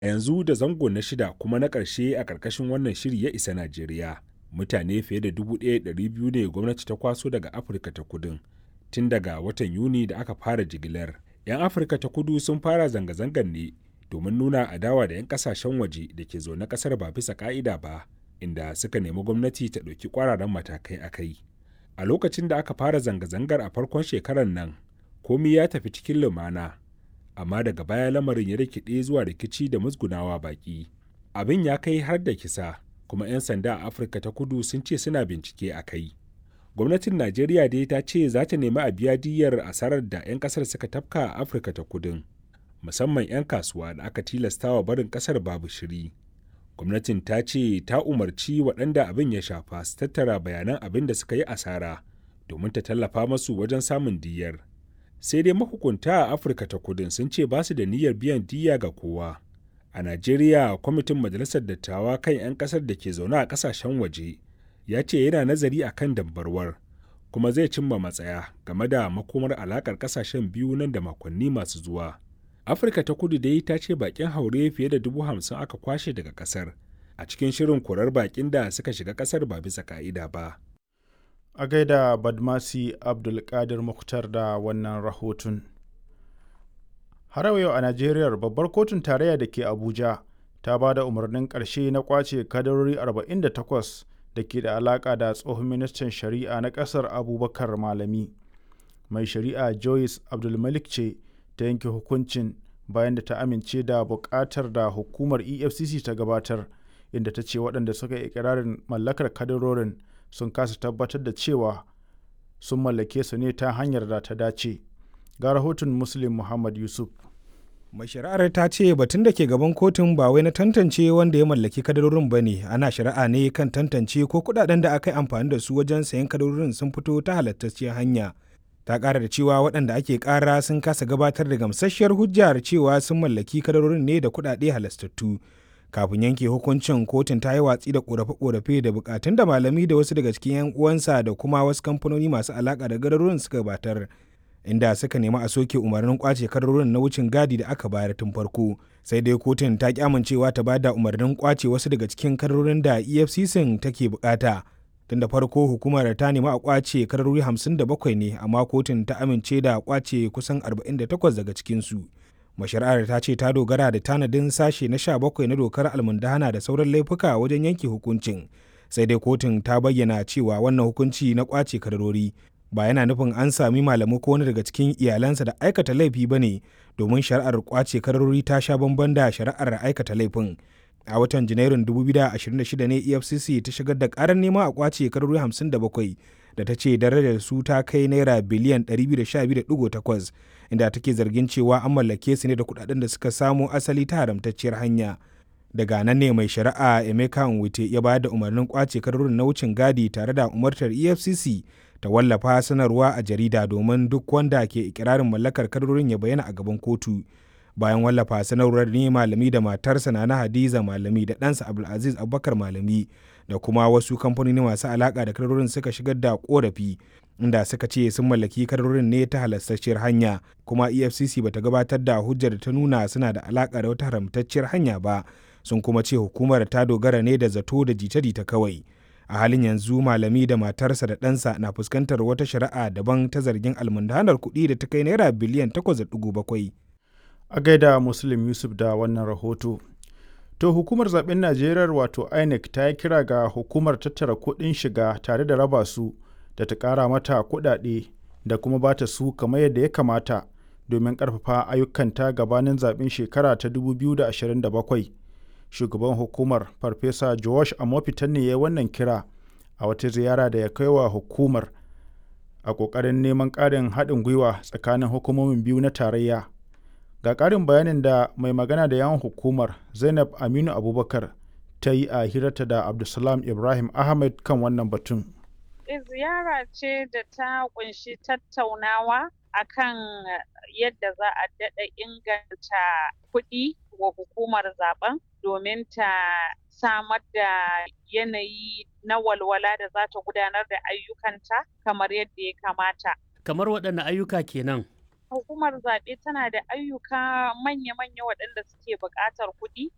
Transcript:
A yanzu da zango na shida kuma na ƙarshe a ƙarƙashin wannan shiri ya isa Najeriya. Mutane fiye da 1,200 ne gwamnati ta kwaso daga Afirka ta kudin tun daga watan Yuni da aka fara jigilar. 'Yan Afirka ta kudu sun fara zanga-zangar ne domin nuna adawa da 'yan kasashen waje da ke zaune ƙasar ba bisa ƙa'ida ba, inda suka nemi gwamnati ta ɗauki ƙwararan matakai a kai. A lokacin da aka fara zanga-zangar a farkon shekarar nan, komi ya tafi cikin lumana. amma daga baya lamarin ya rikide zuwa rikici da musgunawa baki abin ya kai har da kisa kuma 'yan sanda a afirka ta kudu sun ce suna bincike a kai gwamnatin najeriya dai ta ce za ta nemi a biya diyyar asarar da 'yan kasar suka tafka a afirka ta kudin musamman 'yan kasuwa da aka tilastawa barin kasar babu shiri gwamnatin ta ce ta umarci waɗanda abin ya shafa su tattara bayanan abin da suka yi asara domin ta tallafa masu wajen samun diyyar sai dai mahukunta a afirka ta kudin sun ce ba su da niyyar biyan diya ga kowa a najeriya kwamitin majalisar dattawa kan 'yan kasar da ke zaune a kasashen waje ya ce yana nazari a kan dambarwar kuma zai cimma matsaya game da makomar alakar kasashen biyu nan da makonni masu zuwa afirka ta kudu dai ta ce bakin haure fiye da dubu hamsin aka kwashe daga kasar a cikin shirin korar bakin da suka shiga kasar ba bisa ka'ida ba a gaida badmasi abdulkadir muktar da wannan rahoton har yau a najeriya babbar kotun tarayya da ke abuja ta ba da umarnin ƙarshe na kwace kadarori 48 da ke da alaƙa da tsohon ministan shari'a na ƙasar abubakar malami mai shari'a joyce abdulmalik ce ta yanke hukuncin bayan da ta amince da buƙatar da hukumar efcc ta gabatar inda ta ce waɗanda suka yi ikirarin mallakar kadarorin sun kasa tabbatar da cewa sun mallake su ne ta hanyar da ta dace ga rahoton muslim muhammad yusuf mai shari'ar ta ce batun da ke gaban kotun ba wai na tantance wanda ya mallaki kadarorin ba ne ana shari'a ne kan tantance ko kudaden da aka yi amfani da su wajen sayan kadarorin sun fito ta halattacciyar hanya ta ƙara da cewa waɗanda ake ƙara sun kasa gabatar da gamsasshiyar hujjar cewa sun mallaki kadarorin ne da kuɗaɗe halastattu kafin yanke hukuncin kotun ta yi watsi da korafe-korafe da bukatun da malami da wasu daga cikin 'yan uwansa da kuma wasu kamfanoni masu alaka da gadarorin suka gabatar inda suka nemi a soke umarnin kwace kadarorin na wucin gadi da aka bayar tun farko sai dai kotun ta ki amincewa ta bada umarnin kwace wasu daga cikin kadarorin da efcc take bukata tun da farko hukumar ta nemi a kwace kadarori 57 ne amma kotun ta amince da kwace kusan 48 daga cikinsu. mashari'ar ta ce ta dogara da tanadin sashe na 17 na dokar almundahana da sauran laifuka wajen yanke hukuncin sai dai kotun ta bayyana cewa wannan hukunci na kwace kadarori ba yana nufin an sami malamu ko wani daga cikin iyalansa da aikata laifi ba ne domin shari'ar kwace kadarori ta sha bamban da shari'ar aikata laifin a watan janairun 2026 ne efcc ta shigar da karar nema a kwace kadarori 57 da ta ce darajar su ta kai naira biliyan 212.8 inda take zargin cewa an mallake su ne da kudaden da suka samo asali ta haramtacciyar hanya daga nan ne mai shari'a emeka nwite ya bayar da umarnin kwace kadarorin na wucin gadi tare da umartar efcc ta wallafa sanarwa a jarida domin duk wanda ke ikirarin mallakar kadarorin ya bayyana a gaban kotu bayan wallafa sanarwar ne malami da matarsa na hadiza malami da ɗansa abdulaziz abubakar malami da kuma wasu kamfanoni masu alaka da kadarorin suka shigar da korafi inda suka ce sun mallaki kadarorin ne ta halastacciyar hanya kuma efcc bata gabatar da hujjar da ta nuna suna da alaka da wata haramtacciyar hanya ba sun kuma ce hukumar ta dogara ne da zato da jita-jita kawai a halin yanzu malami da matarsa da ɗansa na fuskantar wata shari'a daban ta zargin almundanar kuɗi da ta kai naira biliyan 8.7 a gaida muslim yusuf da wannan rahoto to hukumar zaben najeriya wato inec ta yi kira ga hukumar tattara kuɗin shiga tare da raba su da ta ƙara mata kuɗaɗe da kuma ba ta su kamar yadda ya kamata domin ƙarfafa ayyukanta gabanin zaben shekara ta 2027 shugaban hukumar farfesa josh amofitan ne ya yi wannan kira a wata ziyara da ya kai wa hukumar a ƙoƙarin neman ƙarin haɗin gwiwa tsakanin hukumomin biyu na tarayya ga ƙarin bayanin da mai magana da yawan hukumar zainab aminu abubakar ta yi a hirarta da abdulsalam ibrahim ahmed kan wannan batun ziyara ce da ta kunshi tattaunawa akan yadda za a daɗa inganta kuɗi wa hukumar zaben domin ta samar da yanayi na walwala da za ta gudanar da ayyukanta kamar yadda ya kamata. Kamar waɗanne ayyuka kenan? Hukumar zaɓe tana da ayyuka manya-manya waɗanda suke buƙatar kuɗi